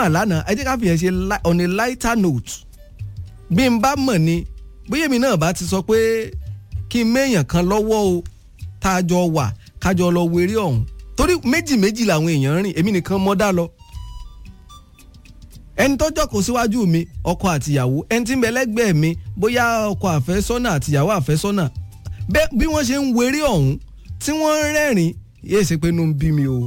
chairman lánàá ẹ jẹ́ ká fi yẹn ṣe li- on a lighter note bí n bá mọ̀ ni bóyá èmi náà bá ti sọ pé kí n méèyàn kan lọ́wọ́ o tá a jọ wà kájọ lọ wéré ọ̀hún torí méjì méjì làwọn èèyàn rìn èmi nìkan mọ́ dá lọ ẹni tó jókòó síwájú mi ọkọ àtìyàwó ẹni tí ń bẹ lẹ́gbẹ̀ẹ́ mi bóyá ọkọ àfẹ́sọ́nà àtìyàwó àfẹ́sọ́nà bẹ́ẹ̀ bí wọ́n ṣe ń wéré ọ̀hún tí wọ́n ń rẹ́rìn yéé ṣe pé inú ń bí mi o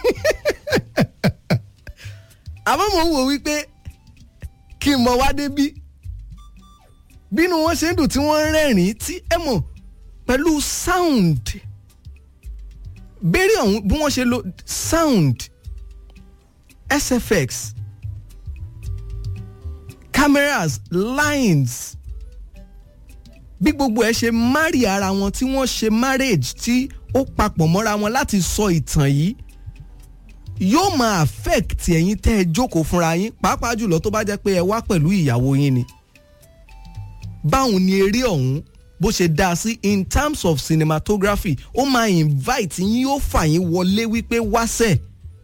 àmọ́ mò ń wò wípé kí n mọ wá débí bínú wọn ṣe ń dùn tí wọ́n ń rẹ́rìn tí ẹ mọ̀ pẹ̀lú sound béèrè ọ̀hún bí wọ́n ṣe lo sound sfx cameras lines bí gbogbo ẹ ṣe marry ara wọn tí wọ́n ṣe marriage tí ó papọ̀ mọ́ra wọn láti sọ ìtàn yìí yóò máa affect ẹ̀yin tẹ́ ẹ jókòó fúnra yín pàápàá jùlọ tó bá jẹ́ pé ẹ wá pẹ̀lú ìyàwó yín ni báwo ni eré ọ̀hún bó ṣe dá sí in terms of cinematography ó máa invite yín yóò fà yín wọlé wípé wáṣẹ̀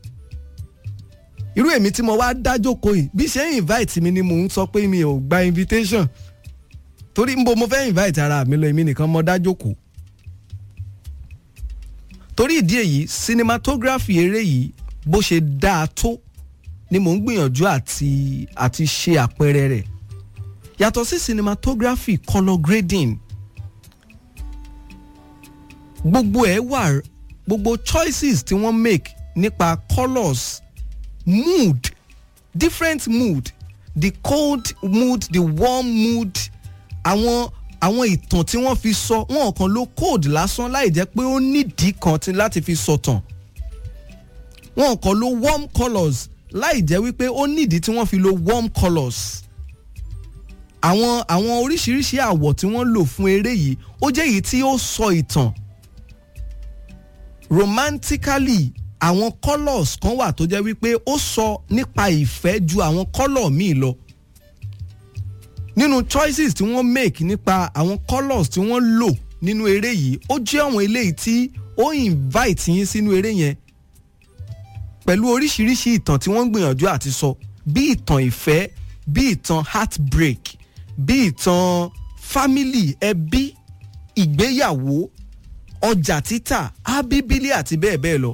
irú èmi tí mo wá dájókòó yìí bí ṣe ń invite mi ni mò ń sọ pé mi ò gba invitation torí nbo mo fẹ́ invite ara mi lọ èmi nìkan mo dájókòó torí ìdí èyí cinematography eré yìí bó ṣe dáa tó ni mò ń gbìyànjú àti àti ṣe àpẹẹrẹ rẹ̀ yàtọ̀ sí cinematography colour grading gbogbo ẹ̀ wà gbogbo choices tí wọ́n make nípa colours mood different mood the cold mood the warm mood àwọn àwọn ìtàn tí wọ́n fi sọ wọn kàn ló code lásán láì jẹ́ pé ó nídìí kan tí láti fi sọ̀tàn wọn kàn ló warm colours láì jẹ́ wípé ó nídìí tí wọ́n fi lo warm colours àwọn àwọn oríṣiríṣi àwọ̀ tí wọ́n lò fún eré yìí ó jẹ́ èyí tí ó sọ ìtàn romantically àwọn colours kan wà tó jẹ́ wípé ó sọ nípa ìfẹ́ ju àwọn colour míì lọ nínú choices tí wọ́n make nípa àwọn colours tí wọ́n lò nínú eré yìí ó jẹ́ àwọn eléyìí tí ó invite yín sínú eré yẹn pẹ̀lú oríṣiríṣi ìtàn tí wọ́n ń gbìyànjú àti sọ bí ìtàn ìfẹ́ bí ìtàn heartbreak bí ìtàn family ẹbí ìgbéyàwó ọjà títà ábíbílì àti bẹ́ẹ̀ bẹ́ẹ̀ lọ.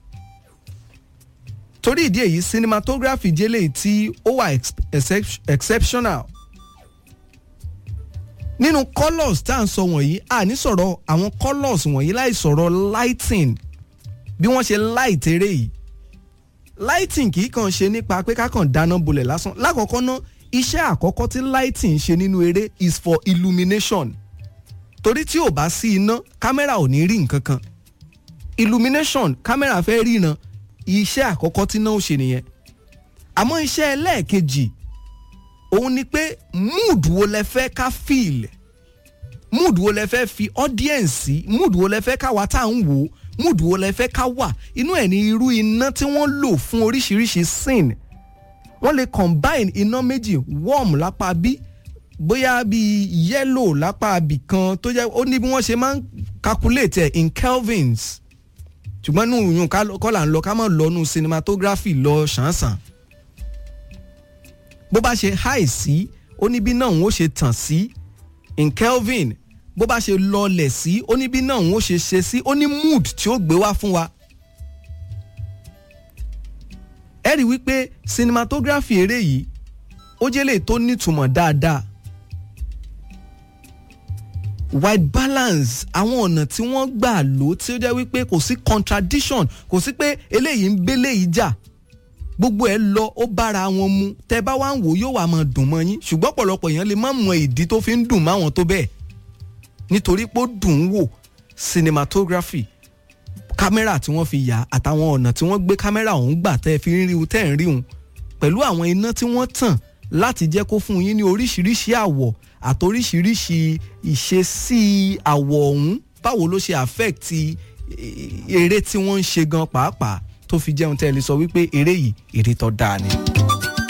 torí ìdí èyí cinematography jẹ́lẹ̀ tí ó wà excep- exceptional nínú colours tá à ń sọ wọ̀nyí a ní sọ̀rọ̀ àwọn colours wọ̀nyí láì sọ̀rọ̀ lighting bí wọ́n ṣe light eré yìí lighting kì í kàn ṣe nípa pé ká kàn dáná bolẹ̀ lásán lákọ̀ọ́kọ́ ná iṣẹ́ àkọ́kọ́ tí lighting ṣe nínú eré is for illumination torí tí ò bá sí iná kámẹ́rà ò ní rí nǹkan kan illumination kámẹ́rà fẹ́ ríran iṣẹ́ àkọ́kọ́ tí náà ó ṣe nìyẹn àmọ́ iṣẹ́ ẹlẹ́ẹ̀kejì òun ni pé mood wo lẹ fẹ́ ká feel mood wo lẹ fẹ́ fi audience sí mood wo lẹ fẹ́ ká wá tá à ń wò ó mood wo lẹ fẹ́ ká wà inú ẹ̀ ní irú iná tí wọ́n lò fún oríṣiríṣi scene wọ́n lè combine iná méjì warm lápá bí bóyá bíi yellow lápá bì kan tó jẹ́ ó ní bí wọ́n ṣe máa ń calculate ẹ̀ in kelvins ṣùgbọ́n nù yùn kọ́ là ń lọ ká má lọ nù cinematography lọ ṣàǹṣàn bó bá ṣe high sí ó ní bí náà ń ó ṣe tàn sí in kelvin bó bá ṣe lọlẹ̀ sí ó ní bí náà ń ó ṣe ṣe sí ó ní mood tí ó gbé wá fún wa. ẹ rí wípé cinematography eré yìí ó jẹ́ lè tó nítumọ̀ dáadáa white balance àwọn ọ̀nà tí wọ́n gbà lò tí ó jẹ́ wípé kò sí contradiction kò sí pé eléyìí ń bélé yìí jà gbogbo ẹ lọ ó bára wọn mu tẹ bá wá ń wò yóò wá máa dùn mọ́ yín ṣùgbọ́n ọ̀pọ̀lọpọ̀ èèyàn lè má mọ ìdí tó fi ń dùn máwọn tó bẹ́ẹ̀ nítorí pé ó dùn ún wò cinematography kámẹ́rà tí wọ́n fi yà àtàwọn ọ̀nà tí wọ́n gbé kámẹ́rà ọ̀hún gbà tẹ́ fi ń rí un tẹ́ ń rí un pẹ̀lú àwọn iná tí wọ́n tàn láti jẹ́ kó fún yín ní oríṣiríṣi àwọ̀ àtoríṣiríṣi ìṣesí àwọ̀ ọ̀hún báwo ló ṣe affect eré tí wọ́n ń ṣe gan pàápàá tó fi jẹun tẹ́ ẹ lè sọ wípé eré yìí eré tó dáa ni.